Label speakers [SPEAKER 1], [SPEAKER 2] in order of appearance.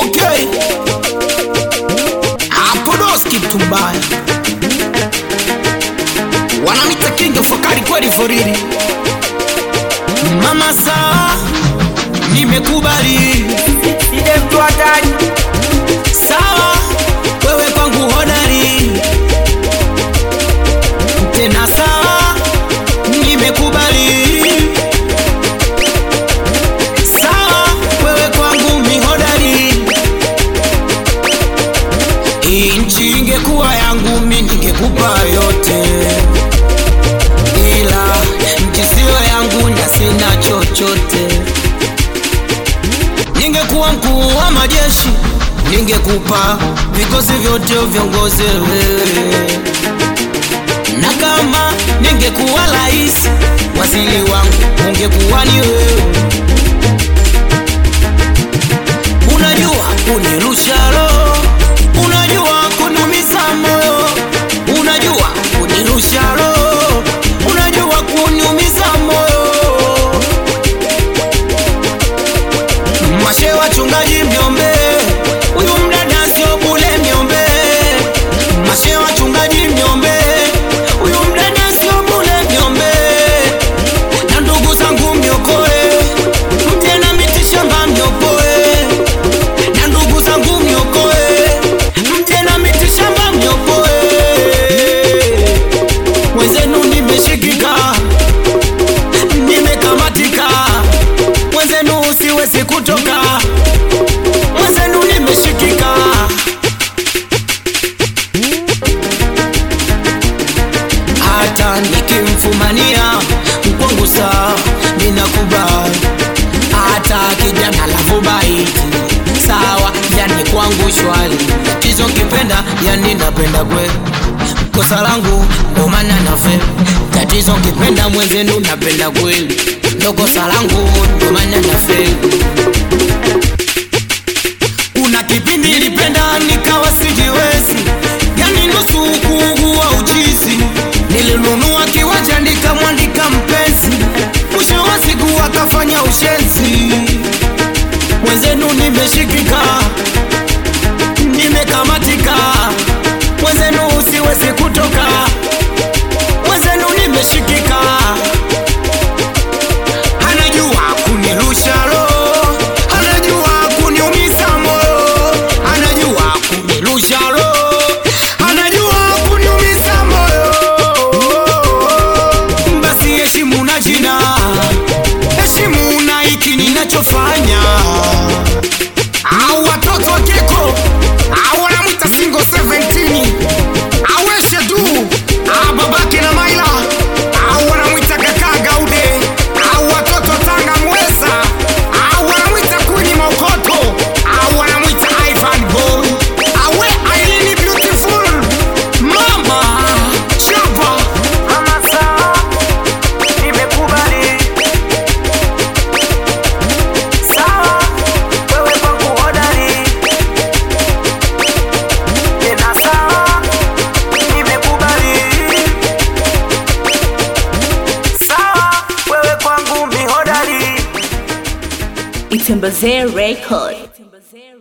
[SPEAKER 1] Okay, Apodoski mtu mbaya, wanamita kinga fakari kweli foriri. Mama sawa, nimekubali
[SPEAKER 2] Side mtu hatari
[SPEAKER 1] sawa, wewe kwangu hodari tena sawa, nimekubali sawa, wewe kwangu mihodari. Hii nchi ingekuwa yangu mi ningekupa yote, ila nchi siyo yangu na sina chochote. Ningekuwa mkuu wa majeshi, ningekupa vikosi vyote viongoze wewe, na kama ningekuwa rais, waziri wangu ungekuwa ni wewe. Unajua kunirusha roho, unajua kunumiza moyo, unajua kunirusha roho, unajua kuniumiza moyo. Mashe wachungaji mniombe, huyu mdada sio bule mniombe. Mashe wachungaji mniombe, huyu mdada sio bule mniombe. Na ndugu zangu mniokoe, mje na miti shamba mniokoe. Na ndugu zangu mniokoe, mje na miti shamba mniokoe. Wenzenu nimeshikika, nimekamatika, mwenzenu siwezi kutoka, mwenzenu nimeshikika. Hata nikimfumania mkwangu saa ninakubali, hata kijana lavu baiti sawa, yani kwangu shwari. Tatizo kipenda, yani napenda kweli, kosa langu ndo maana nafe. Tatizo kipenda mwenzenu, napenda kweli, ndo kosa langu ndo maana nafe. Kuna kipindi nilipenda nikawa sijiwezi, yani nusu kuugua uchizi. Nilinunua kiwanja nikamwandika mpenzi, mwisho wa siku akafanya ushenzi. Mwenzenu nimeshikika, nimekamatika, mwenzenu siwezi kutoka, mwenzenu nimeshikika. Anajua kunirusha roho, anajua kuniumiza moyo, anajua kunirusha roho, anajua kuniumiza moyo. Basi heshimu na jina, heshimu na hiki ninachofanya. Au watoto wa keko, au wanamwita single 17 aweshe tu Ah, babake na maila au wanamwita kaka gaude au watoto tanga mweza au wanamwita kuni mokoto au wanamwita ivan boy awe ailini beautiful mama chapa
[SPEAKER 2] Mama sawa Nimekubali Sawa Wewe kwangu hodari Tena sawa Nimekubali Sawa Wewe kwangu mihodari
[SPEAKER 3] Itembezee Record.